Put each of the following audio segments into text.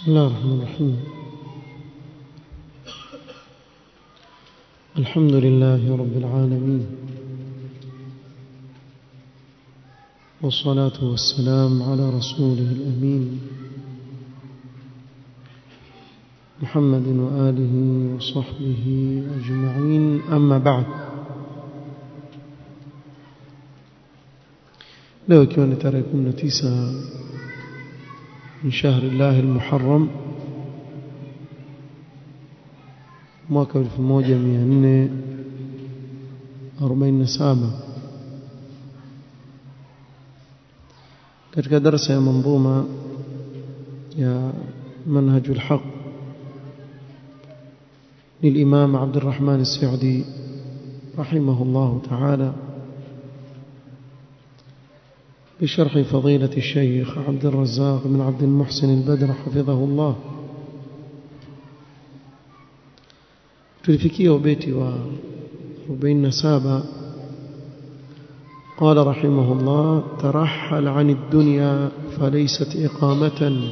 بسم الله الرحمن الرحيم الحمد لله رب العالمين والصلاة والسلام على رسوله الأمين محمد وآله وصحبه أجمعين أما بعد leo ikiwa ni tarehe 19 من شهر الله المحرم mwaka 1447 katika darasa ya manzuma ya منهج الحق للإمام عبد الرحمن السعدي رحمه الله تعالى بشرح فضيلة الشيخ عبد الرزاق بن عبد المحسن البدر حفظه الله tulifikia ubeti wa 47 قال رحمه الله ترحل عن الدنيا فليست إقامة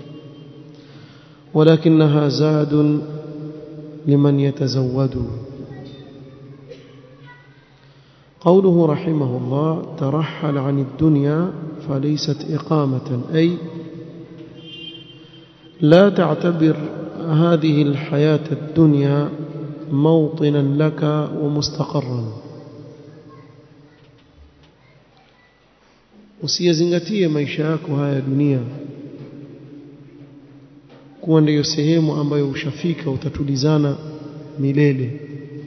ولكنها زاد لمن يتزود قوله رحمه الله ترحل عن الدنيا فليست إقامة أي لا تعتبر هذه الحياة الدنيا موطنا لك ومستقرا usiyazingatie maisha yako haya dunia kuwa ndiyo sehemu ambayo ushafika utatulizana milele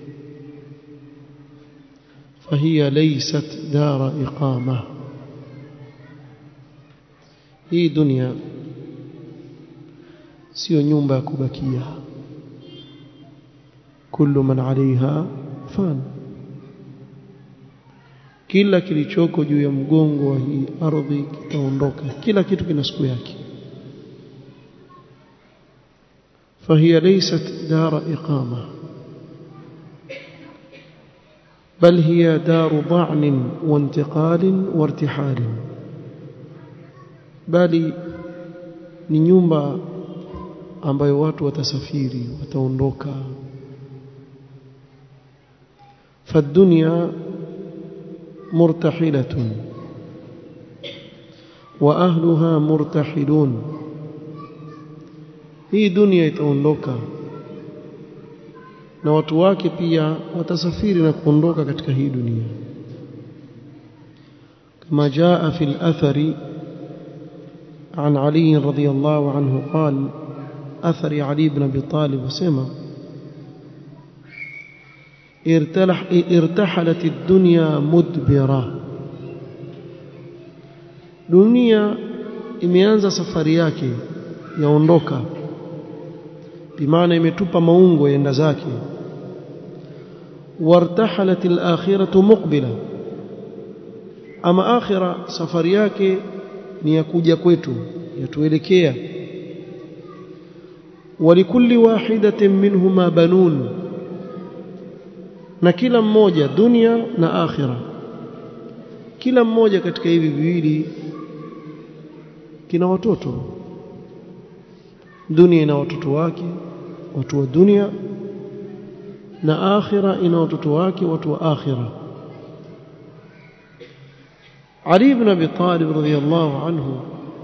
فهي ليست دار إقامة hii dunia sio nyumba ya kubakia kullu man alaiha fan kila kilichoko juu ya mgongo wa hii ardhi kitaondoka kila kitu kina siku yake فهي ليست دار إقامة بل هي دار ضعن وانتقال وارتحال bali ni nyumba ambayo watu watasafiri wataondoka فالدنيا مرتحلة وأهلها مرتحلون hii dunia itaondoka na watu wake pia watasafiri na kuondoka katika hii dunia kama jaa fi al-athari عن علي رضي الله عنه قال أثر علي بن أبي طالب وسمى ارتلح ارتحلت الدنيا مدبرة dunia imeanza safari yake yaondoka bimaana imetupa maungo yenda zake wartahalat al-akhiratu muqbila ama akhira safari yake ni ya kuja kwetu yatuelekea walikulli wahidatin minhuma banun na kila mmoja dunia na akhira kila mmoja katika hivi viwili kina watoto dunia ina watoto wake watu wa dunia na akhira ina watoto wake watu wa akhira Ali ibn Abi Talib radhiyallahu anhu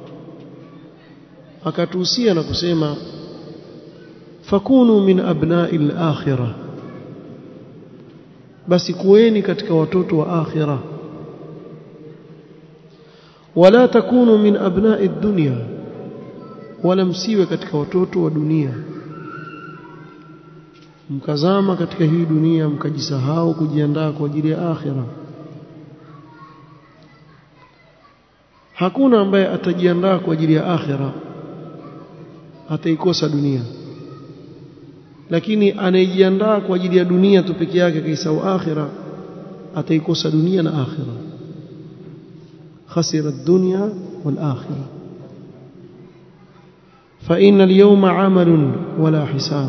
akatuhusia na kusema fakunu min abna'i al-akhirah basi kuweni katika watoto wa akhirah wala takunu min abna'i ad-dunya wala msiwe katika watoto wa dunia mkazama katika hii dunia mkajisahau kujiandaa kwa ajili ya akhirah hakuna ambaye atajiandaa kwa ajili ya akhira ataikosa dunia lakini anayejiandaa kwa ajili ya dunia tu peke yake kaisahau akhira ataikosa dunia na akhira khasira ad-dunya wal akhirah fa inna al-yawma 'amalun wala hisab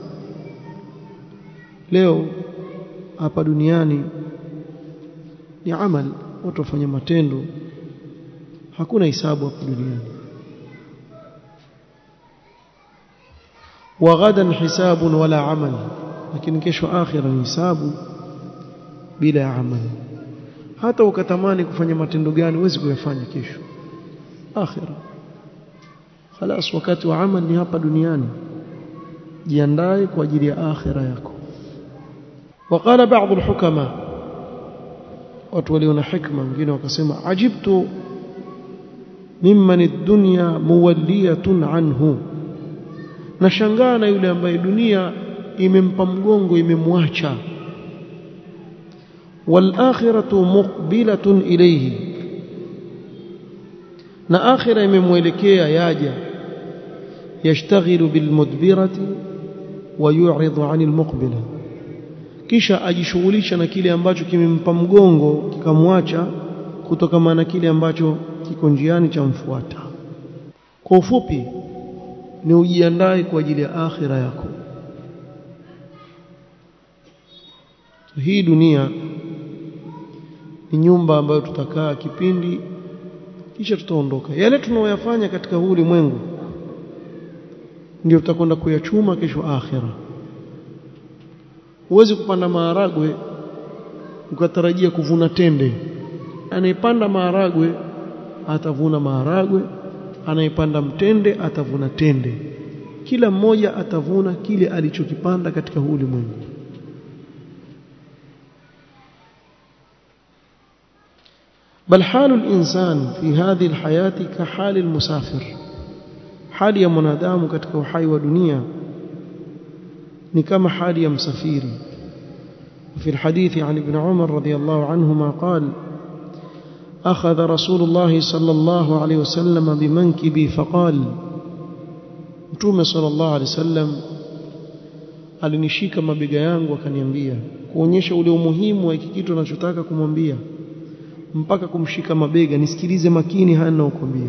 leo hapa duniani ni amal watu wafanya matendo hakuna hisabu hapa duniani wa ghadan hisabun wala amal lakini kesho akhira ni hisabu bila ya amali hata ukatamani kufanya matendo gani huwezi kuyafanya kesho akhira خلاص wakati wa amal ni hapa duniani jiandae kwa ajili ya akhira yako وقال بعض الحكماء watu walio na hikma wengine wakasema ajibtu mimman ad-dunya muwalliyatun anhu nashangaa na yule ambaye dunia imempa mgongo imemwacha wal akhiratu muqbilatun ilayhi na akhira imemwelekea yaja yashtaghilu bil mudbirati wa yu'ridu 'anil muqbila kisha ajishughulisha na kile ambacho kimempa mgongo kikamwacha kutokana na kile ambacho kiko njiani cha mfuata kwa ufupi ni ujiandae kwa ajili ya akhira yako hii dunia ni nyumba ambayo tutakaa kipindi kisha tutaondoka yale tunaoyafanya katika huu ulimwengu ndio tutakwenda kuyachuma kesho akhira huwezi kupanda maharagwe ukatarajia kuvuna tende anayepanda maharagwe atavuna maharagwe anayepanda mtende atavuna tende kila mmoja atavuna kile alichokipanda katika huu ulimwengu بل حال الإنسان في هذه الحياة كحال المسافر حال يا منادام katika uhai wa dunia ni kama hali ya msafiri في الحديث عن ابن عمر رضي الله عنهما قال أخذ رسول الله صلى الله عليه وسلم بمنكبي فقال متوم صلى الله عليه وسلم alinishika mabega yangu akaniambia kuonyesha ule umuhimu wa hiki kitu anachotaka kumwambia mpaka kumshika mabega nisikilize makini haya ninayokuambia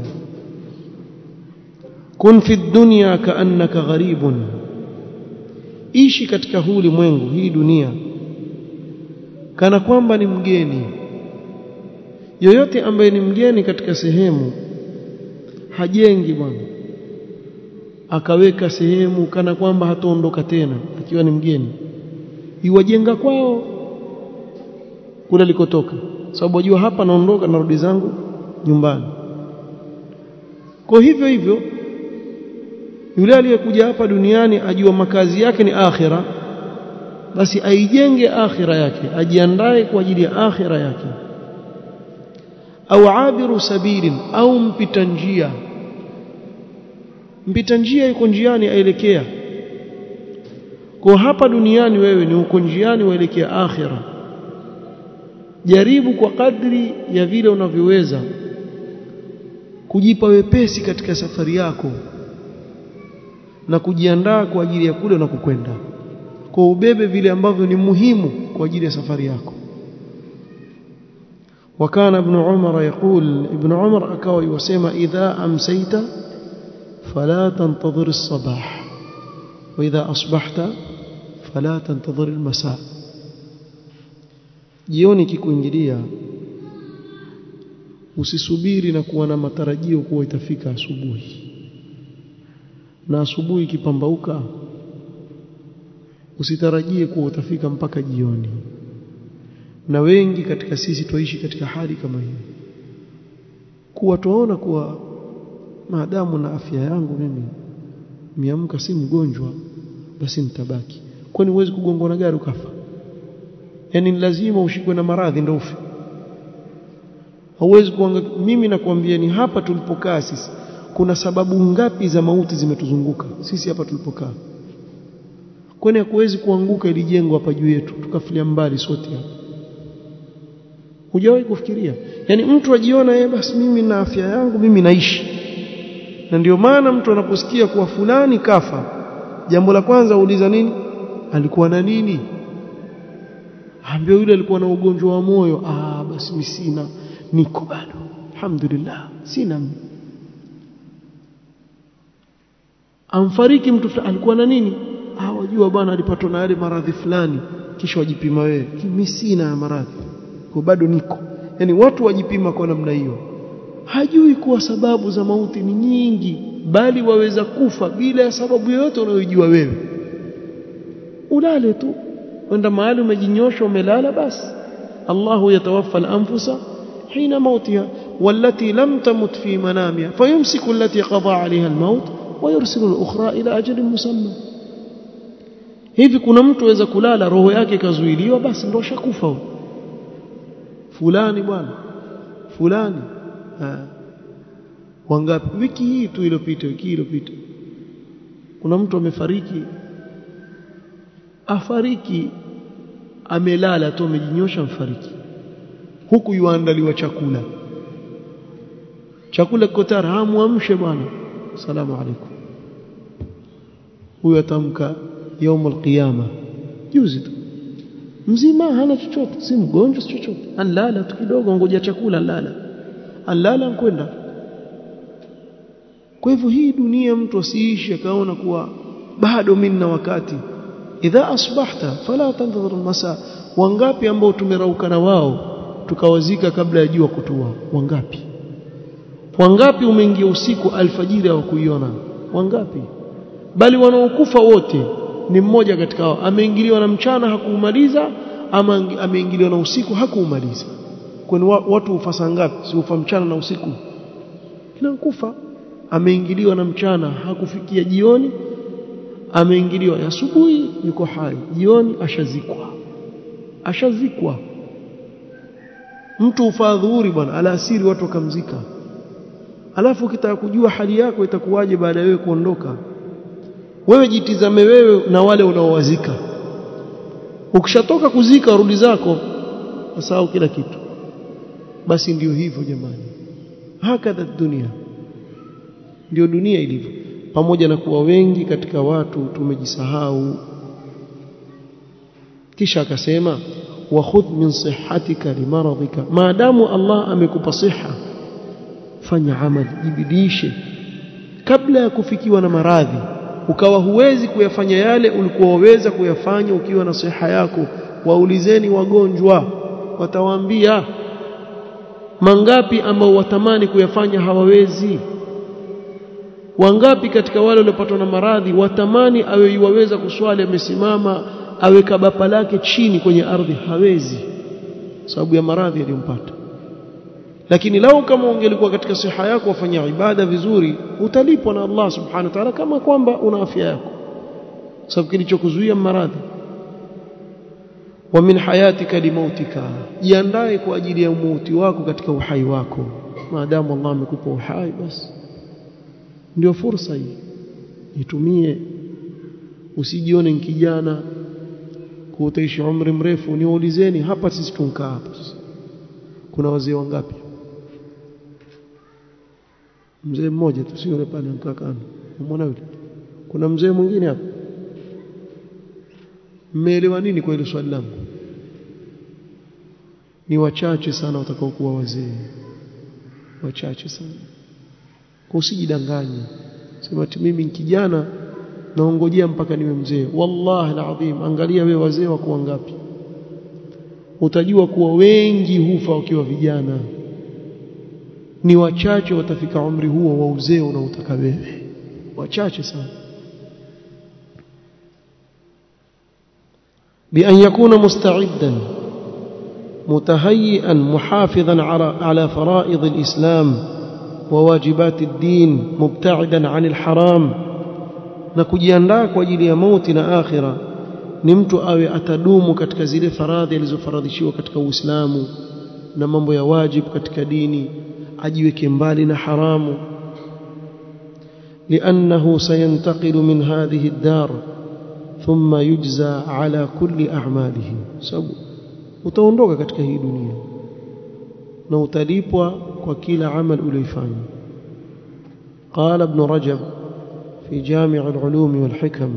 kun fi dunya kaannaka gharibun ishi katika huu ulimwengu hii dunia kana kwamba ni mgeni yoyote ambaye ni mgeni katika sehemu hajengi bwana akaweka sehemu kana kwamba hataondoka tena akiwa ni mgeni iwajenga kwao kule alikotoka sababu wajua hapa naondoka narudi zangu nyumbani kwa hivyo hivyo yule aliyekuja hapa duniani ajua makazi yake ni akhira basi aijenge akhira yake ajiandae kwa ajili ya akhira yake au abiru sabilin au mpita njia mpita njia yuko njiani aelekea kwa hapa duniani wewe ni uko njiani waelekea akhira jaribu kwa kadri ya vile unavyoweza kujipa wepesi katika safari yako na kujiandaa kwa ajili ya kule unakokwenda kwa ubebe vile ambavyo ni muhimu kwa ajili ya safari yako وكان ابن عمر يقول ابن عمر akawa yusema idha amsayta fala tantadhir as-sabah wa idha asbahta fala tantadhir al-masa jioni kikuingilia usisubiri na kuwa na matarajio kuwa itafika asubuhi na asubuhi ikipambauka usitarajie kuwa utafika mpaka jioni na wengi katika sisi tuishi katika hali kama hiyo kuwa tuona kuwa maadamu na afya yangu mimi miamka si mgonjwa basi nitabaki kwani huwezi kugongwa na gari ukafa yani lazima ushikwe na maradhi ndio ufe hauwezi kuanga mimi nakwambia ni hapa tulipokaa sisi kuna sababu ngapi za mauti zimetuzunguka sisi hapa tulipokaa kwani hakuwezi kuanguka ili jengo hapa juu yetu tukafilia mbali sote hapa hujawahi kufikiria yani mtu ajiona yeye basi mimi na afya yangu mimi naishi na ndio maana mtu anaposikia kuwa fulani kafa jambo la kwanza uuliza nini alikuwa na nini ambia yule alikuwa na ugonjwa wa moyo ah basi mimi sina niko bado alhamdulillah sina amfariki mtu alikuwa na nini ah wajua bwana alipatwa na yale maradhi fulani kisha wajipima wewe mimi sina maradhi kwa bado niko yani watu wajipima kwa namna hiyo hajui kuwa sababu za mauti ni nyingi bali waweza kufa bila ya sababu yoyote unayojua wewe ulale tu wenda mahali umejinyosha umelala basi Allahu yatawaffa al-anfusa hina mautiha والتي لم تمت في منامها فيمسك التي قضى عليها الموت ويرسل الأخرى إلى أجل مسمى hivi kuna mtu aweza kulala roho yake ikazuiliwa basi ndo shakufa fulani bwana fulani ha. wangapi wiki hii tu iliyopita wiki iliyopita kuna mtu amefariki afariki amelala tu amejinyosha mfariki huku yuandaliwa chakula chakula kiko tayari hamuamshe bwana salamu alaykum huyo atamka يوم القيامه juzi tu mzima hana chochote si mgonjwa si chochote anlala tu kidogo ngoja chakula anlala anlala kwenda kwa hivyo hii dunia mtu asiishi akaona kuwa bado mimi na wakati idha asbahta fala tantadhir almasa wangapi ambao tumerauka na wao tukawazika kabla ya jua kutua wangapi wangapi umeingia usiku alfajiri hawakuiona wangapi bali wanaokufa wote ni mmoja katika hao ameingiliwa na mchana hakuumaliza ama ameingiliwa na usiku hakuumaliza kwani watu hufasa ngapi si ufa mchana na usiku kila kufa ameingiliwa na mchana hakufikia jioni ameingiliwa asubuhi yuko hai jioni ashazikwa ashazikwa mtu ufadhuri bwana alasiri watu wakamzika alafu ukitaka kujua hali yako itakuwaje baada ya wewe kuondoka wewe jitizame wewe na wale unaowazika ukishatoka kuzika rudi zako usahau kila kitu basi ndio hivyo jamani hakadha dunia ndio dunia ilivyo pamoja na kuwa wengi katika watu tumejisahau kisha akasema wa khudh min sihhatika limaradhika maadamu Allah amekupa siha fanya amali jibidishe kabla ya kufikiwa na maradhi ukawa huwezi kuyafanya yale ulikuwa waweza kuyafanya ukiwa na siha yako waulizeni wagonjwa watawaambia mangapi ambao watamani kuyafanya hawawezi wangapi katika wale waliopatwa na maradhi watamani awe yuwaweza kuswali amesimama awe kabapa lake chini kwenye ardhi hawezi sababu ya maradhi yaliyompata lakini lau kama ungelikuwa katika siha yako wafanya ibada vizuri utalipwa na Allah subhanahu wa ta'ala kama kwamba una afya yako sababu kilichokuzuia maradhi wa min hayatika limautika jiandae kwa ajili ya mauti wako katika uhai wako maadamu Allah amekupa uhai basi ndio fursa hii itumie usijione kijana kuutaishi umri mrefu niwaulizeni hapa sisi tunkaa hapa kuna wazee wangapi mzee mmoja tu sio yule pale mkaa kando umeona yule kuna mzee mwingine hapa mmeelewa nini kwa ile swali langu ni wachache sana watakao kuwa wazee wachache sana kwa usijidanganye sema ati mimi ni kijana naongojea mpaka niwe mzee wallahi alazim angalia wewe wazee wako wangapi utajua kuwa wengi hufa wakiwa vijana ni wachache watafika umri huo wa uzee unaotaka wewe wachache sana بأن يكون مستعدا متهيئا محافظا على فرائض الإسلام وواجبات الدين مبتعدا عن الحرام na kujiandaa kwa ajili ya mauti na akhira ni mtu awe atadumu katika zile faradhi alizofaradhishiwa katika Uislamu na mambo ya wajibu katika dini ajiweke mbali na haramu لأنه سينتقل من هذه الدار ثم يجزى على كل أعماله sababu utaondoka katika hii dunia na utalipwa kwa kila amal uliyofanya قال ابن رجب في جامع العلوم والحكم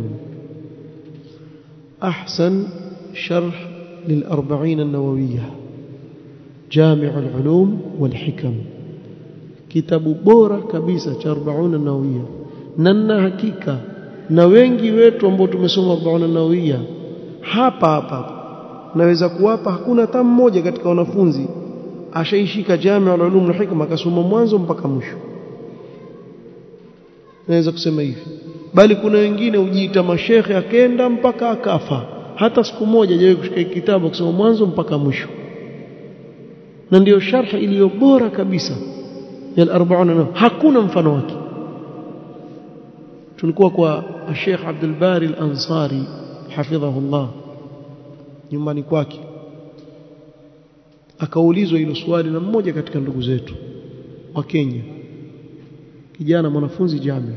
أحسن شرح للأربعين النووية جامع العلوم والحكم كتاب بورا كبيسة أربعون النووية ننا hakika na wengi wetu ambao tumesoma 40 nawia hapa hapa naweza kuwapa hakuna hata mmoja katika wanafunzi ashaishika Jami' al-Ulum na Hikma akasoma mwanzo mpaka mwisho naweza kusema hivi bali kuna wengine hujiita mashekhe akenda mpaka akafa hata siku moja hajawahi kushika kitabu kusoma mwanzo mpaka mwisho na ndiyo sharh iliyo bora kabisa ya al-40 hakuna mfano wake tulikuwa kwa Sheikh Abdul Bari Al-Ansari hafidhahullah nyumbani kwake akaulizwa hilo swali na mmoja katika ndugu zetu wa Kenya kijana mwanafunzi jami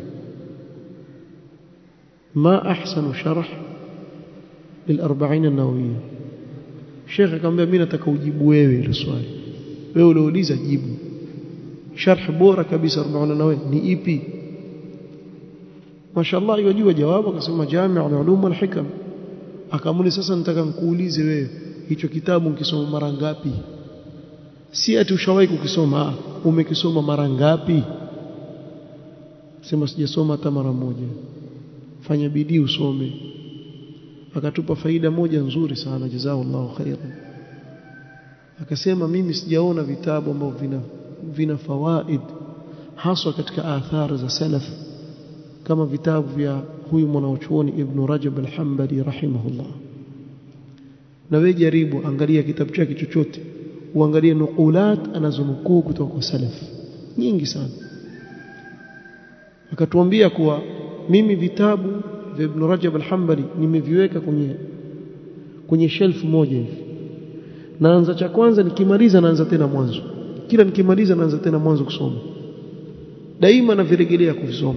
ma ahsanu sharh lil-40 an-nawawiyya Sheikh akamwambia mimi nataka ujibu wewe hilo swali wewe uliouliza jibu sharh bora kabisa 40 nawe ni ipi mashallah yajua jawabu akasema jami' al-ulum wal-hikam akamuni sasa nataka nikuulize wewe hicho kitabu ukisoma mara ngapi si ati ushawahi kukisoma umekisoma mara ngapi sema sijasoma hata mara moja fanya bidii usome akatupa faida moja nzuri sana jazakallahu khairan akasema mimi sijaona vitabu ambavyo vina vina fawaid haswa katika athari za salaf kama vitabu vya huyu mwanachuoni Ibn Rajab al-Hanbali rahimahullah na wewe jaribu angalia kitabu chake chochote uangalie nukulat anazonukuu kutoka kwa salaf nyingi sana akatuambia kuwa mimi vitabu vya Ibn Rajab al-Hanbali nimeviweka kwenye kwenye shelf moja hivi naanza cha kwanza nikimaliza naanza tena mwanzo kila nikimaliza naanza tena mwanzo kusoma daima navirejelea kuvisoma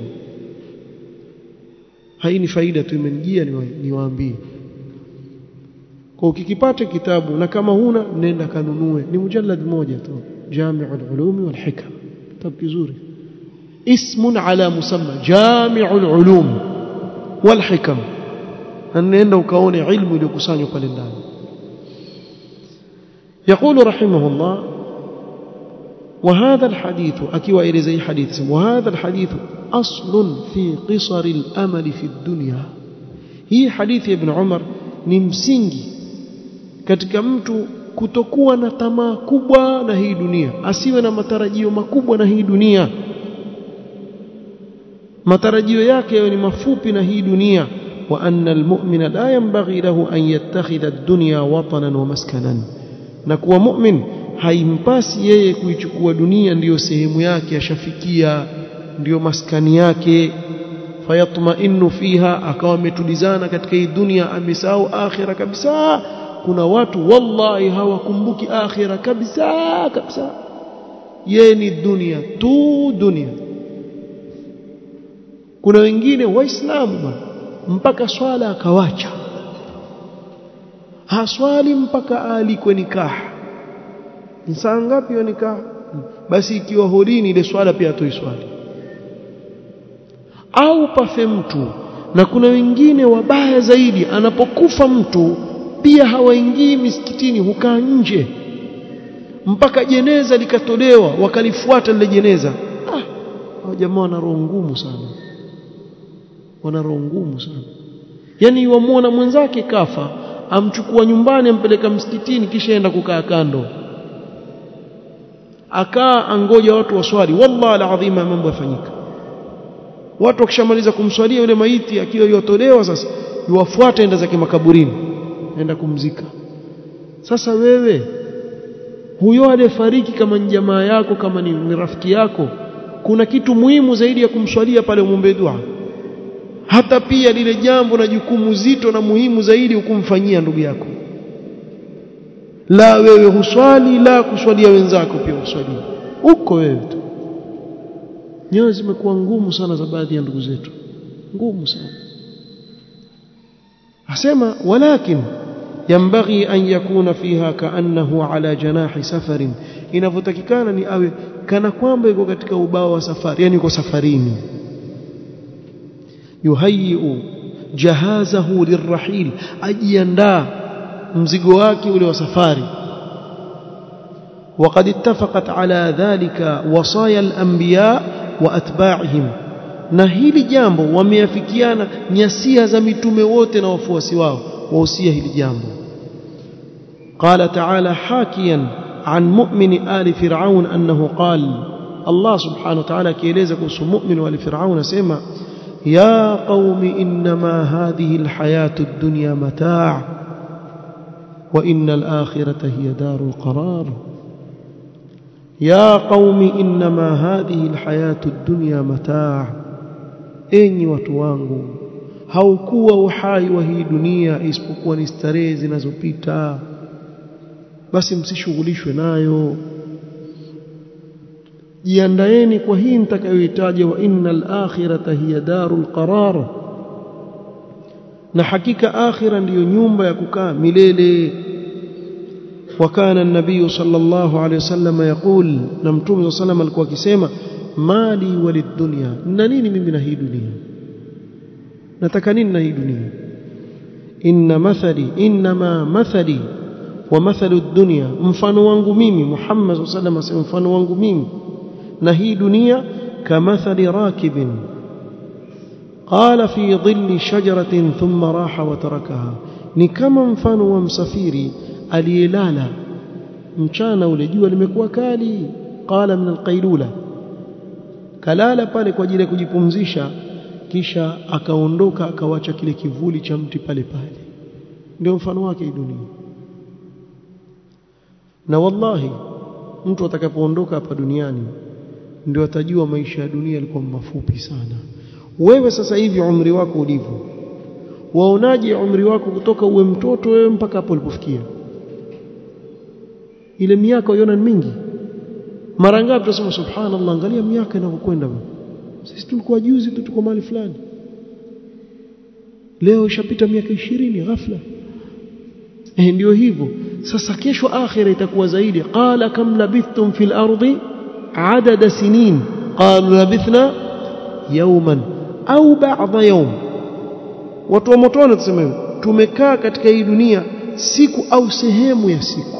hai ni faida tu imenijia niwaambie kwa ukikipata kitabu na kama huna nenda kanunue ni mujallad moja tu Jami'ul Ulumi wal Hikam kitabu kizuri ismun ala musamma Jami'ul Ulum wal Hikam nenda ukaone ilmu iliyokusanywa pale ndani يقول رحمه الله وهذا الحديث أكيوا إلى زي حديث وهذا الحديث أصل في قصر الأمل في الدنيا هي حديث ابن عمر ni msingi katika mtu kutokuwa na tamaa kubwa na hii dunia asiwe na matarajio makubwa na hii dunia matarajio yake yawe ni mafupi na hii dunia wa anna almu'mina la yanbaghi lahu an yattakhidha ad-dunya watanan wa maskanan na kuwa mu'min haimpasi yeye kuichukua dunia ndiyo sehemu yake ashafikia ndiyo maskani yake fayatma'innu fiha akawa ametulizana katika hii dunia amesahau akhira kabisa kuna watu wallahi hawakumbuki akhira kabisa kabisa yeye ni dunia tu dunia kuna wengine waislamu bwana mpaka swala akawacha haswali mpaka alikwe nikaha saa ngapi hiyo nikaha basi ikiwa hodini ile swala pia atoi swali au pafe mtu na kuna wengine wabaya zaidi anapokufa mtu pia hawaingii misikitini hukaa nje mpaka jeneza likatolewa wakalifuata lile jeneza ah hao jamaa wana roho ngumu sana wana roho ngumu sana yani wamuona mwenzake kafa amchukua nyumbani ampeleka msikitini kisha enda kukaa kando akaa angoja watu waswali wallahi alazima mambo yafanyika watu wakishamaliza kumswalia yule maiti akiwa yotolewa sasa yuwafuata enda zake makaburini enda kumzika sasa wewe huyo aliyefariki kama ni jamaa yako kama ni, ni rafiki yako kuna kitu muhimu zaidi ya kumswalia pale umombe dua hata pia lile jambo na jukumu zito na muhimu zaidi ukumfanyia ndugu yako la wewe huswali la kuswalia wenzako pia uswalie uko wewe tu nyoyo zimekuwa ngumu sana za baadhi ya ndugu zetu ngumu sana asema walakin yambaghi an yakuna fiha kaannahu ala janahi safarin inavyotakikana ni awe kana kwamba yuko katika ubao wa safari yani yuko safarini yuhayiu jahazahu lirrahil ajiandaa mzigo wake ule wa safari وقد اتفقت على ذلك وصايا الأنبياء وأتباعهم na hili jambo wameafikiana nyasia za mitume wote na wafuasi wao wahusia hili jambo قال تعالى حاكيا عن مؤمن آل فرعون أنه قال Allah subhanahu wa ta'ala akieleza kuhusu mu'min wa Firaun asema ya qaumi inma hadhihi alhayatu ad-dunya mataa' wa innal akhirata hiya darul qarar ya qaumi inma hadhihi alhayatu ad-dunya mataa' enyi watu wangu haukuwa uhai wa hii dunia isipokuwa ni starehe zinazopita basi msishughulishwe nayo jiandaeni kwa hii nitakayoitaja wa innal akhirata hiya darul qarar na hakika akhira ndiyo nyumba ya kukaa milele وكان النبي صلى الله عليه وسلم يقول نمتوم صلى الله عليه وسلم alikuwa akisema mali walidunya na nini mimi na hii dunia nataka nini na hii dunia inna mathali inma mathali wa mathalu dunya mfano wangu mimi Muhammad sallallahu alaihi wasallam mfano wangu mimi na hii dunia kamathali rakibin qala fi dhilli shajaratin thumma raha wa tarakaha ni kama mfano wa msafiri aliyelala mchana ule jua limekuwa kali qala min alqailula kalala pale kwa ajili ya kujipumzisha kisha akaondoka akawacha kile kivuli cha mti pale pale ndio mfano wake dunia na wallahi mtu atakapoondoka hapa duniani ndio atajua maisha ya dunia yalikuwa mafupi sana wewe sasa hivi umri wako ulivyo waonaje umri wako kutoka uwe mtoto wewe mpaka hapo ulipofikia ile miaka uiona ni mingi mara ngapi tunasema subhanallah angalia miaka inavyokwenda sisi tulikuwa juzi tu tuko mahali fulani leo ishapita miaka ishirini ghafla eh ndio hivyo sasa kesho akhira itakuwa zaidi qala kam labithtum fil ardi adada sinin qalu labithna yawman au ba'dha yawm watu wa motoni tuseme tumekaa katika hii dunia siku au sehemu ya siku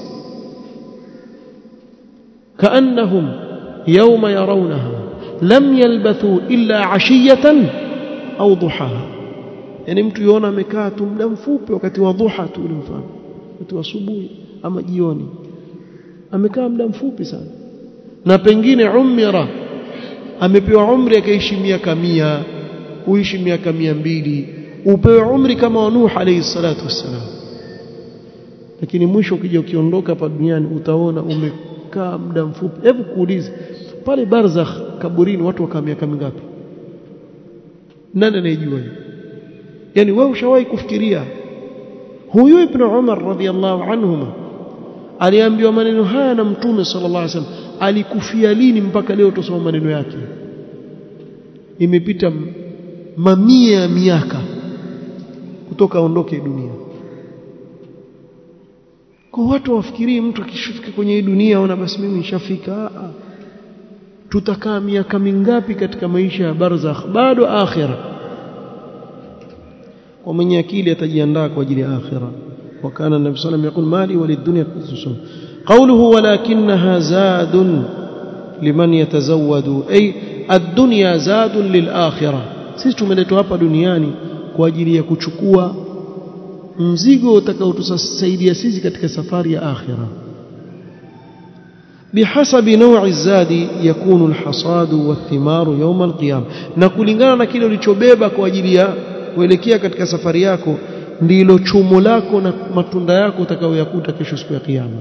kaannahum yawma yarawnaha lam yalbathu illa ashiyatan au duhaha yani mtu yuona amekaa tu muda mfupi wakati wa dhuha tu ule mfano wakati wa asubuhi ama jioni amekaa muda mfupi sana na pengine umira amepewa umri akaishi miaka mia uishi miaka mia mbili upewe umri kama wa Nuh alayhi salatu wassalam lakini mwisho ukija ukiondoka hapa duniani utaona umekaa muda mfupi hebu kuulize pale barzakh kaburini watu wakaa miaka mingapi nani anayejua hiyo yani wewe ushawahi kufikiria huyu ibn Umar radhiallahu anhuma aliambiwa maneno haya na mtume sallallahu alaihi wasallam alikufia lini mpaka leo tusoma maneno yake imepita mamia ya miaka kutoka aondoke dunia kwa watu wafikirii mtu akishafika kwenye hii dunia aona basi mimi nishafika tutakaa miaka mingapi katika maisha ya barzakh bado akhira kwa mwenye akili atajiandaa kwa ajili ya akhira وكان النبي صلى الله عليه وسلم يقول مالي وللدنيا قسم قوله ولكنها زاد لمن يتزود أي الدنيا زاد للآخرة sisi tumeletwa hapa duniani kwa ajili ya kuchukua mzigo utakaotusaidia sisi katika safari ya akhira بحسب نوع الزاد يكون الحصاد والثمار يوم القيامة na kulingana na kile ulichobeba kwa ajili ya kuelekea katika safari yako ndilo chumo lako na matunda yako utakayoyakuta kesho siku ya kiyama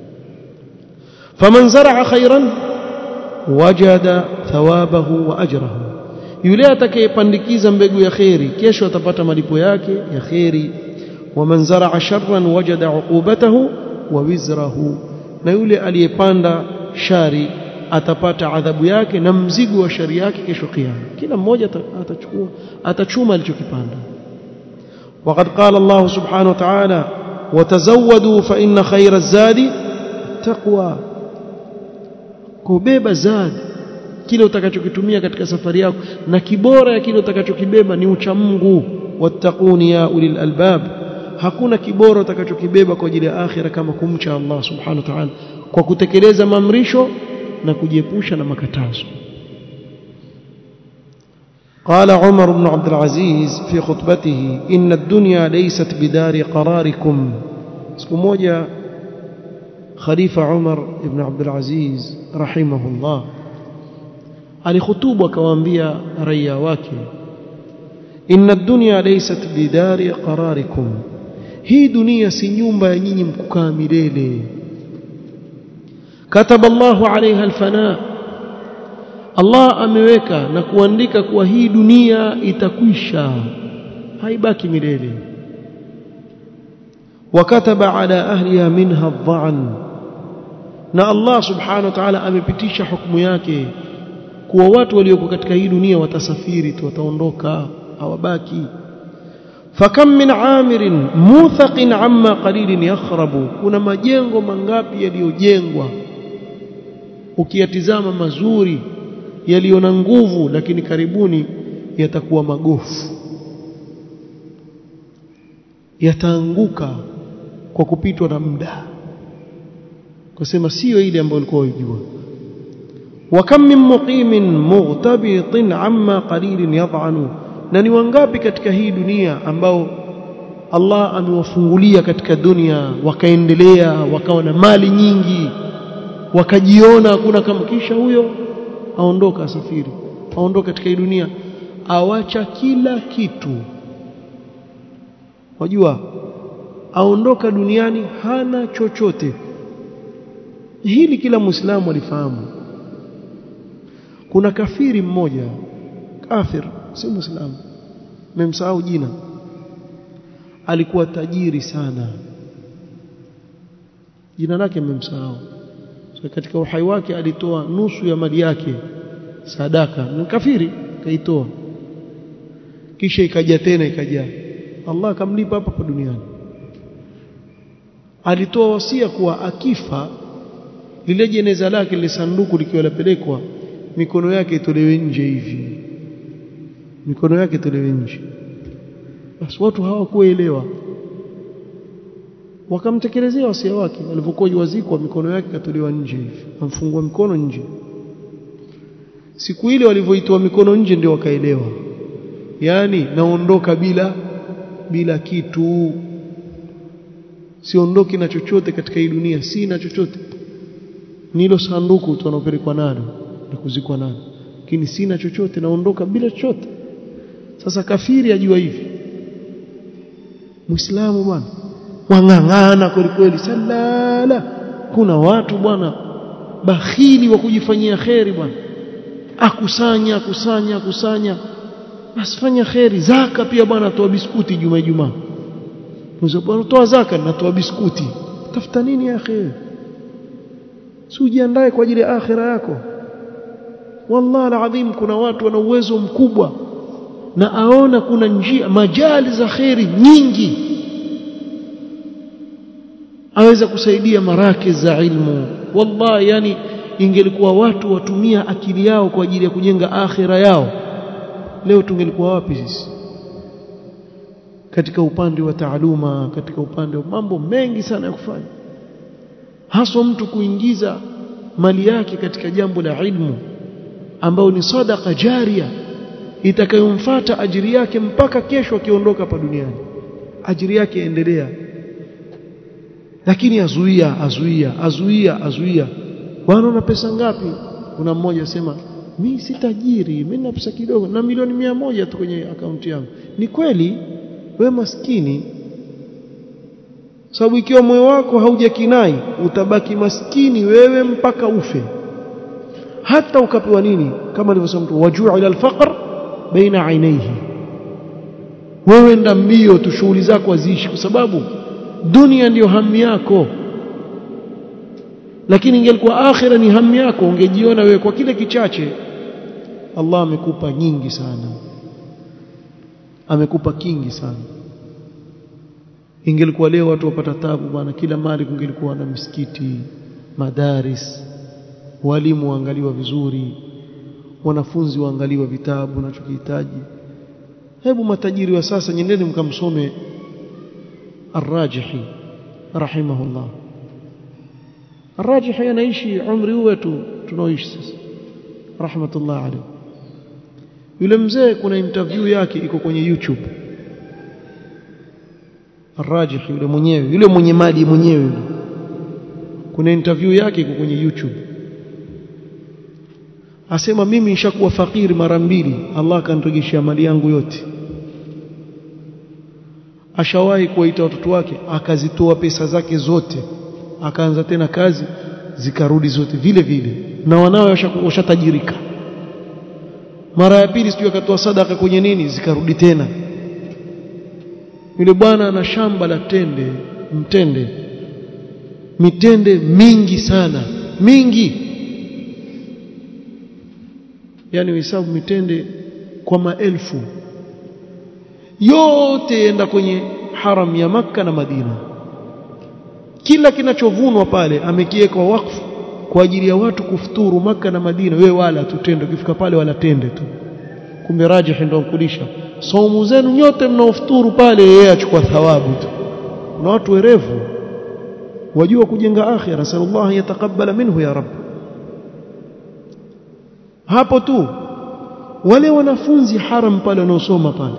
faman zaraa khairan wajada thawabahu wa ajrahu yule atakayepandikiza mbegu ya kheri kesho atapata malipo yake ya kheri waman zaraa sharran wajada uqubatahu wa wizrahu na yule aliyepanda shari atapata adhabu yake na mzigo wa shari yake kesho kiyama kila mmoja atachukua atachuma alichokipanda وقد قال الله سبحانه وتعالى وتزودوا فإن خير الزاد التقوى kubeba zad kile utakachokitumia katika safari yako na kibora ya kile utakachokibeba ni ucha Mungu wattaquni ya ulil albab hakuna kibora utakachokibeba kwa ajili ya akhira kama kumcha Allah subhanahu wa ta'ala kwa kutekeleza maamrisho na kujiepusha na makatazo قال عمر بن عبد العزيز في خطبته إن الدنيا ليست بدار قراركم siku moja khalifa Umar ibn Abdul Aziz rahimahullah alikhutubu akawaambia raia wake inna dunya laysat bidari qararikum hii dunia si nyumba ya nyinyi mkukaa milele kataba Allahu alaiha alfana Allah ameweka na kuandika kuwa hii dunia itakwisha haibaki milele wakataba ala ahliha minha adh-dha'n na Allah subhanahu wa ta'ala amepitisha hukumu yake kuwa watu walioko katika hii dunia watasafiri tu wataondoka hawabaki fakam min amirin muthaqin amma qalilin yakhrabu kuna majengo mangapi yaliyojengwa ukiyatizama mazuri yaliyo na nguvu lakini karibuni yatakuwa magofu yataanguka kwa kupitwa na muda kusema sio ile ambayo ulikuwa unajua وكم من مقيم مغتبط عما قليل يضعن na ni wangapi katika hii dunia ambao Allah amewafungulia katika dunia wakaendelea wakawa na mali nyingi wakajiona hakuna kama kisha huyo aondoka asafiri aondoka katika hii dunia awacha kila kitu wajua aondoka duniani hana chochote hili kila muislamu alifahamu kuna kafiri mmoja kafir si muislamu memsahau jina alikuwa tajiri sana jina lake memsahau so, katika uhai wake alitoa nusu ya mali yake sadaka ni kafiri kaitoa kisha ikaja tena ikaja Allah akamlipa hapa hapa duniani alitoa wasia kuwa akifa lile jeneza lake lile sanduku likiwa lapelekwa mikono yake itolewe nje hivi mikono yake itolewe nje basi watu hawakuelewa wakamtekelezea wasia wake alipokuwa wazikwa mikono yake katolewa nje hivi amfungua mikono nje siku ile walivyoitoa mikono nje ndio wakaelewa yani naondoka bila bila kitu siondoki na chochote katika hii dunia sina chochote nilo sanduku tu wanaopelekwa nalo na kuzikwa nalo lakini sina chochote naondoka bila chochote sasa kafiri ajua hivi muislamu bwana wang'ang'ana kweli kweli salala kuna watu bwana bakhili wa kujifanyia kheri bwana akusanya akusanya akusanya basi fanya kheri zaka pia bwana toa biskuti juma juma bwana toa zaka natoa biskuti tafuta nini ya kheri si ujiandae kwa ajili ya akhira yako wallahi alazim kuna watu wana uwezo mkubwa na aona kuna njia majali za kheri nyingi aweza kusaidia maraki za ilmu wallahi yani ingelikuwa watu watumia akili yao kwa ajili ya kujenga akhira yao leo tungelikuwa wapi sisi katika upande wa taaluma katika upande wa mambo mengi sana ya kufanya haswa mtu kuingiza mali yake katika jambo la ilmu ambao ni sadaka jaria itakayomfuata ajiri yake mpaka kesho akiondoka hapa duniani ajiri yake endelea lakini azuia azuia azuia azuia bwana una pesa ngapi kuna mmoja asema mi si tajiri mimi na pesa kidogo na milioni mia moja tu kwenye akaunti yangu ni kweli we maskini sababu ikiwa moyo wako haujakinai utabaki maskini wewe mpaka ufe hata ukapewa nini kama alivyosema mtu wajua ila alfaqr baina ainaihi wewe nda mbio tu shughuli zako aziishi kwa sababu dunia ndiyo hamu yako lakini ingelikuwa akhira ni hamu yako ungejiona wewe kwa kile kichache Allah amekupa nyingi sana amekupa kingi sana ingelikuwa leo watu wapata tabu bwana kila mali kungelikuwa na misikiti madaris walimu waangaliwa vizuri wanafunzi waangaliwa vitabu wanachokihitaji hebu matajiri wa sasa nyendeni mkamsome Ar-Rajihi rahimahullah Ar-Rajihi anaishi umri huu wetu tunaoishi sasa rahmatullah alayhi yule mzee kuna interview yake iko kwenye YouTube Ar-Rajihi yule mwenyewe yule mwenye mali mwenyewe kuna interview yake iko kwenye YouTube asema mimi nishakuwa fakiri mara mbili Allah akanirejeshia mali yangu yote ashawahi kuwaita watoto wake akazitoa pesa zake zote akaanza tena kazi zikarudi zote vile vile na wanawe washatajirika mara ya pili sijui akatoa sadaka kwenye nini zikarudi tena yule bwana ana shamba la tende mtende mitende mingi sana mingi yani uhesabu mitende kwa maelfu yote enda kwenye haram ya maka na Madina kila kinachovunwa pale amekiweka wakfu kwa ajili ya watu kufuturu maka na Madina wewe wala tutende ukifika pale wala tende tu kumbe rajih ndio kulisha saumu zenu nyote mnaofuturu pale yeye achukua thawabu tu na watu werevu wajua kujenga akhira sallallahu yatakabbala minhu ya rab hapo tu wale wanafunzi haram pale wanaosoma pale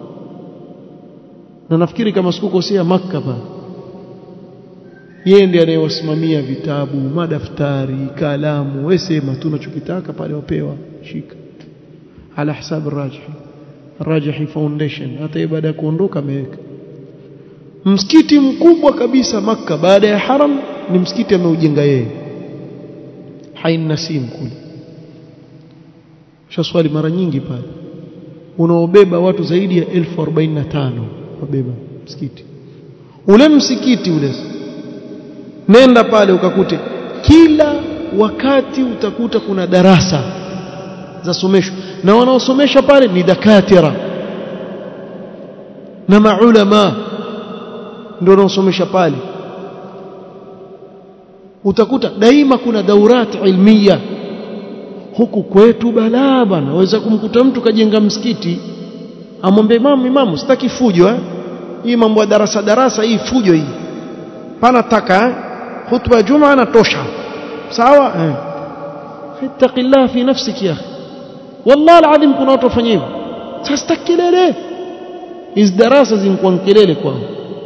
na nafikiri kama sikukosea makka pale yeye ndiye anayewasimamia vitabu madaftari kalamu wesema tunachokitaka pale wapewa shika ala hisabu rajihi rajihi foundation hata yeye baada ya kuondoka ameweka msikiti mkubwa kabisa makka baada ya haram ni msikiti ameujenga yeye hain nasim kule shaswali mara nyingi pale unaobeba watu zaidi ya 1045 wabeba msikiti ule msikiti ule nenda pale ukakute kila wakati utakuta kuna darasa za somesho na wanaosomesha pale ni dakatira na maulama ndio wanaosomesha pale utakuta daima kuna daurat ilmiya huku kwetu balaa bana waweza kumkuta mtu kajenga msikiti amwambie imamu imamu sitaki fujo eh hii mambo ya darasa darasa hii fujo hii pana taka eh khutba juma natosha sawa eh ittaqillah fi nafsik ya akhi wallahi alazim kuna watu wafanya hivyo sasa kelele hizi darasa zinakuwa kelele kwao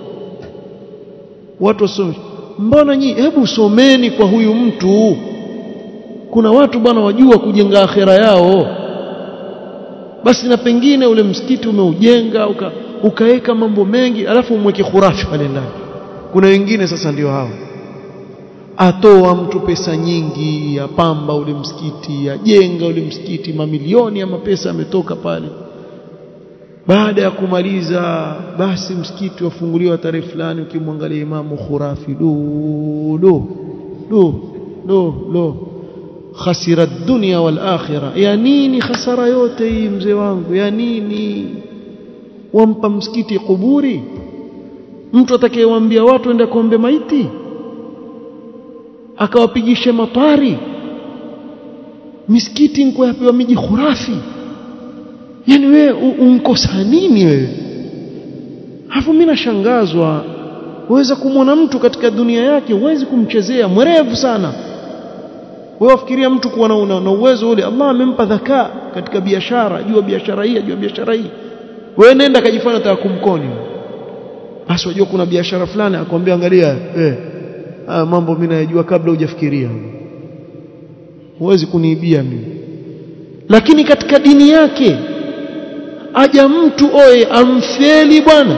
watu wasome mbona nyi hebu someni kwa huyu mtu kuna watu bwana wajua kujenga akhera yao basi na pengine ule msikiti umeujenga uka, ukaweka mambo mengi alafu umweke khurafi pale ndani kuna wengine sasa ndio hao atoa mtu pesa nyingi apamba ule msikiti ajenga ule msikiti mamilioni ya mapesa yametoka pale baada ya kumaliza basi msikiti wafunguliwa tarehe fulani ukimwangalia imamu khurafi do do do do do khasira dunya wal akhirah ya nini khasara yote hii mzee wangu ya nini wampa msikiti kuburi mtu atakayewaambia watu ende kuombe maiti akawapigishe matari misikiti nko yapewa miji khurafi yani wewe unkosa nini wewe hafu mimi nashangazwa uweza kumwona mtu katika dunia yake huwezi kumchezea mwerevu sana wewe wafikiria mtu kuwa na, na uwezo ule Allah amempa dhaka katika biashara jua biashara hii jua biashara hii wewe nenda kajifanya taka kumkoni basi wajua kuna biashara fulani akwambia angalia eh ah, mambo mimi najua kabla hujafikiria huwezi kuniibia mimi lakini katika dini yake aja mtu oye amfeli bwana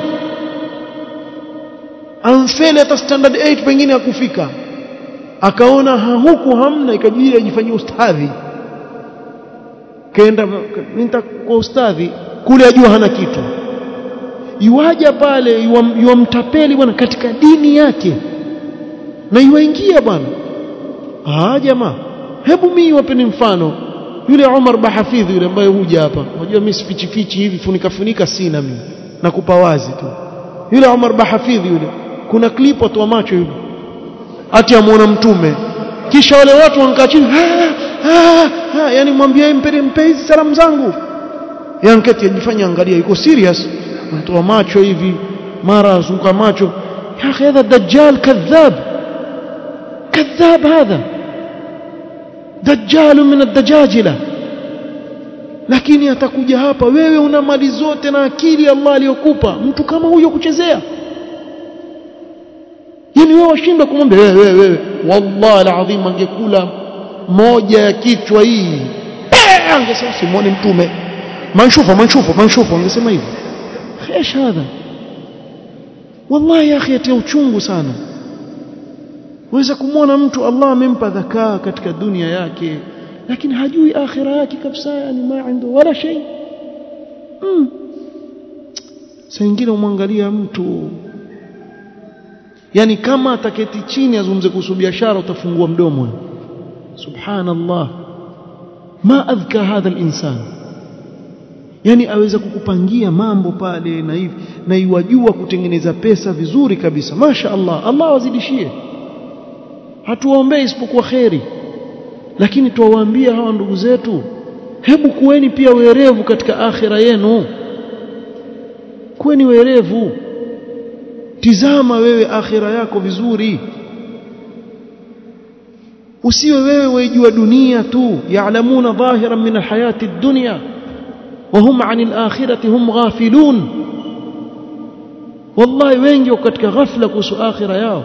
amfeli hata standard 8 pengine akufika akaona ha, huku hamna ikajiri ajifanyia ustadhi kaenda kwa ustadhi kule ajua hana kitu yuaja pale yuamtapeli bwana katika dini yake na yuaingia bwana ah jamaa hebu mimi wapeni mfano yule Umar Bahafidhi yule ambaye huja hapa unajua mimi sifichi fichi hivi funika funika sina mimi nakupa wazi tu yule Umar Bahafidhi yule kuna clip watu wa macho yule ati amuona mtume kisha wale watu wankaa chini yani mwambie mpe mpe hizi salamu zangu yanketi ajifanya angalia yuko serious mtu wa macho hivi mara azunguka macho ya akhi hadha dajjal kadhab kadhab hadha dajjal min ad-dajajila lakini atakuja hapa wewe una mali zote na akili Allah aliyokupa mtu kama huyo kuchezea yani wewe washindwa kumwambia wewe wewe wewe wallahi alazim angekula moja ya kichwa hii angesema simwoni mtume manshufa manshufa manshufa angesema hivyo ايش هذا والله يا اخي yatia uchungu sana waweza kumwona mtu Allah amempa dhakaa katika dunia yake lakini hajui akhira yake kabisa yani ma عنده wala shay mm. saa nyingine umwangalia mtu yani kama ataketi chini azungumze kuhusu biashara utafungua mdomo subhanallah ma adhka hadha al-insan yani aweza kukupangia mambo pale na hivi na iwajua kutengeneza pesa vizuri kabisa masha Allah Allah wazidishie hatuwaombei isipokuwa kheri lakini tuwaambia hawa ndugu zetu hebu kuweni pia werevu katika akhira yenu kuweni werevu tizama wewe akhira yako vizuri usiwe wewe waijua dunia tu yaalamuna dhahiran min alhayati ad-dunya وهم عن الآخرة هم غافلون والله wengi katika ghafla kuhusu akhira yao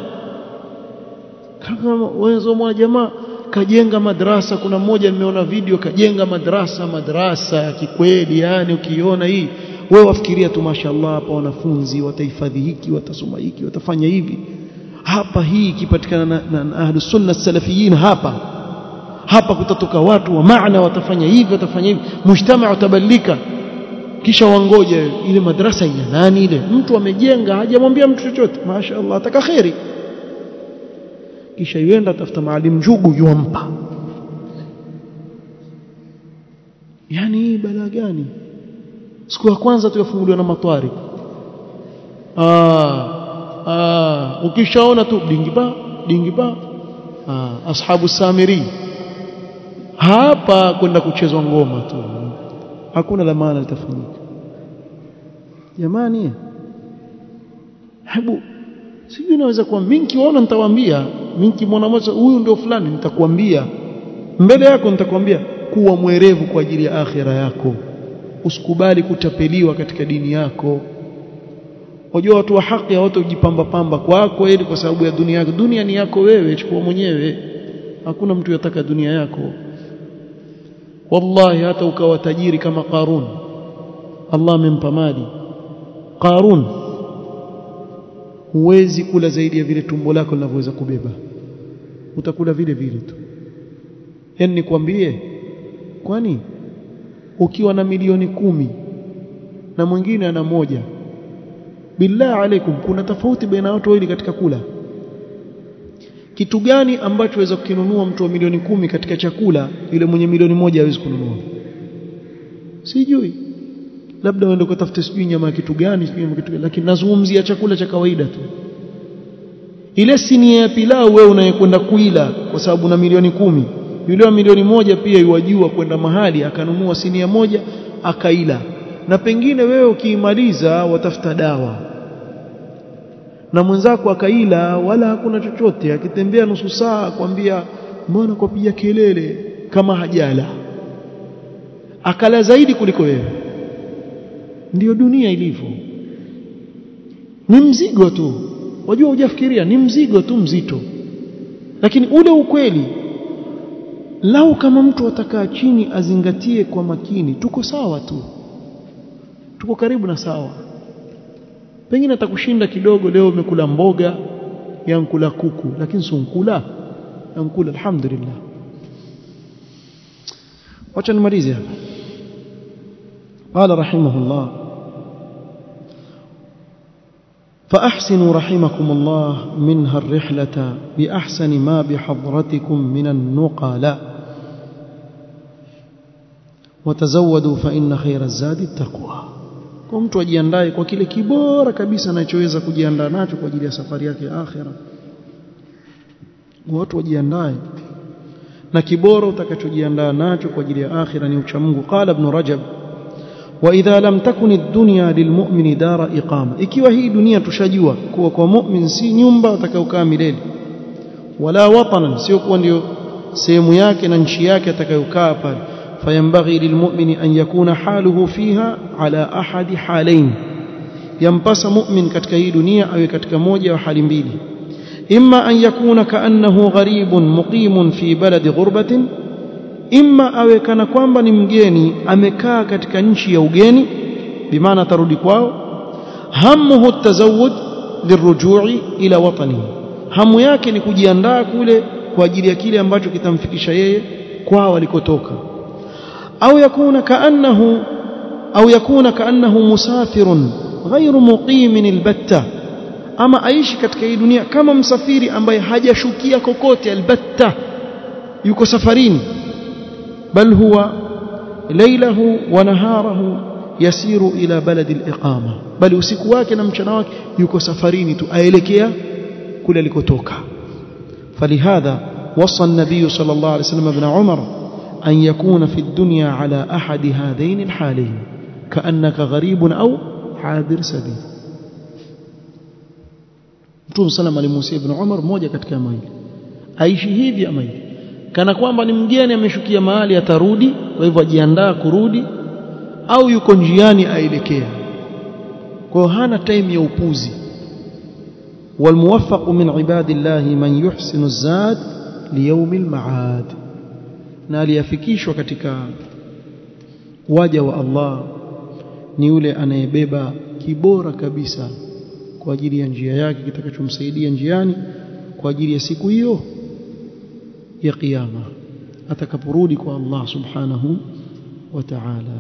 kama wenzo mwa jamaa kajenga madrasa kuna mmoja nimeona video kajenga madrasa madrasa ya kikweli yani ukiona hii wewe wafikiria tu mashaallah hapa wanafunzi watahifadhi hiki watasoma hiki watafanya hivi hapa hii ikipatikana na, na, na ahlus sunna salafiyin hapa hapa kutatoka watu wa maana watafanya hivi watafanya hivi mujtamaa utabadilika kisha wangoje ile madrasa ya nani ile mtu amejenga hajamwambia mtu chochote mashaallah ataka khairi kisha yuenda tafuta maalim njugu yuampa yani hii balaa gani siku ya kwanza tu yafunguliwa na matwari ah ah ukishaona tu dingiba dingiba ah ashabu samiri hapa kwenda kuchezwa ngoma tu hakuna la maana litafanyika jamani hebu sijui naweza kuwa mimi nikiona nitawaambia mimi nikimwona mmoja huyu ndio fulani nitakwambia mbele yako nitakwambia kuwa mwerevu kwa ajili ya akhira yako usikubali kutapeliwa katika dini yako wajua watu wa haki hawatujipamba pamba kwako ili kwa sababu ya dunia yako dunia ni yako wewe chukua mwenyewe hakuna mtu yataka dunia yako wallahi hata ukawa tajiri kama Qarun Allah amempa mali Qarun huwezi kula zaidi ya vile tumbo lako linavyoweza kubeba utakula vile vile tu yani nikwambie kwani ukiwa na milioni kumi na mwingine ana moja billah alaikum kuna tofauti baina watu wawili katika kula kitu gani ambacho waweza kukinunua mtu wa milioni kumi katika chakula yule mwenye milioni moja hawezi kununua sijui labda uende ukatafute sijui nyama ya kitu gani sijui kitu gani lakini nazungumzia chakula cha kawaida tu ile sinia ya pilau wewe unayekwenda kuila kwa sababu na milioni kumi yule wa milioni moja pia yuwajua kwenda mahali akanunua sinia moja akaila na pengine wewe ukiimaliza watafuta dawa na mwenzako akaila wala hakuna chochote akitembea nusu saa akwambia mbona kwapiga kelele kama hajala akala zaidi kuliko wewe ndiyo dunia ilivyo ni mzigo tu wajua hujafikiria ni mzigo tu mzito lakini ule ukweli lau kama mtu atakaa chini azingatie kwa makini tuko sawa tu tuko karibu na sawa pengine atakushinda kidogo leo umekula mboga yankula kuku lakini sunkula yankula alhamdulillah wacha nimalize hapa قال رحمه الله فأحسنوا رحمكم الله منها الرحلة بأحسن ما بحضرتكم من النقلاء وتزودوا فإن خير الزاد التقوى kwa mtu ajiandae kwa kile kibora kabisa anachoweza kujiandaa nacho kwa ajili ya safari yake ya akhira watu wajiandae na kibora utakachojiandaa nacho kwa ajili ya akhira ni uchamungu qala ibn rajab واذا لم تكن الدنيا للمؤمن دار اقامه ikiwa hii dunia tushajua kuwa kwa mu'min si nyumba atakayokaa milele wala watanan sio kuwa ndio sehemu yake na nchi yake atakayokaa pale فينبغي للمؤمن أن يكون حاله فيها على أحد حالين ينبس مؤمن katika hii dunia awe katika moja wa hali mbili إما أن يكون كأنه غريب مقيم في بلد غربة imma awe kana kwamba ni mgeni amekaa katika nchi ya ugeni bimaana atarudi kwao hamuhu tazawud lirujui ila watani hamu yake ni kujiandaa kule kwa ajili ya kile ambacho kitamfikisha yeye kwao alikotoka au yakuna kaannahu au yakuna kaannahu musafirun ghairu muqimin albatta ama aishi katika hii dunia kama msafiri ambaye hajashukia kokote albatta yuko safarini bal huwa lailahu wa naharahu yasiru ila baladi aliqama bali usiku wake na mchana wake yuko safarini tu aelekea kule alikotoka falihadha وصى النبي صلى الله عليه وسلم ابن عمر أن يكون في الدنيا على أحد هذين الحالين كأنك غريب أو حاضر سبيل Mtume sallam alimuhusia Ibn Umar mmoja katika maili aishi hivi ama hivi kana kwamba ni mgeni ameshukia mahali atarudi kwa hivyo ajiandaa kurudi au yuko njiani aelekea kwa hiyo hana time ya upuzi والموفق من عباد الله من يحسن الزاد ليوم المعاد na aliyafikishwa katika waja wa Allah ni yule anayebeba kibora kabisa kwa ajili ya njia yake kitakachomsaidia njiani kwa ajili ya siku hiyo ya kiyama atakaporudi kwa Allah subhanahu wa ta'ala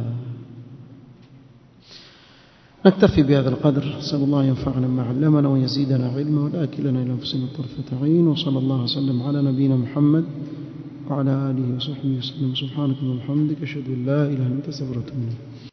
نكتفي بهذا القدر نسأل الله ينفعنا ما علمنا ويزيدنا علما ولا كلنا إلى أنفسنا طرفة عين وصلى الله وسلم على نبينا محمد وعلى آله وصحبه وسلم سبحانك اللهم وبحمدك أشهد أن لا إله إلا أنت أستغفرك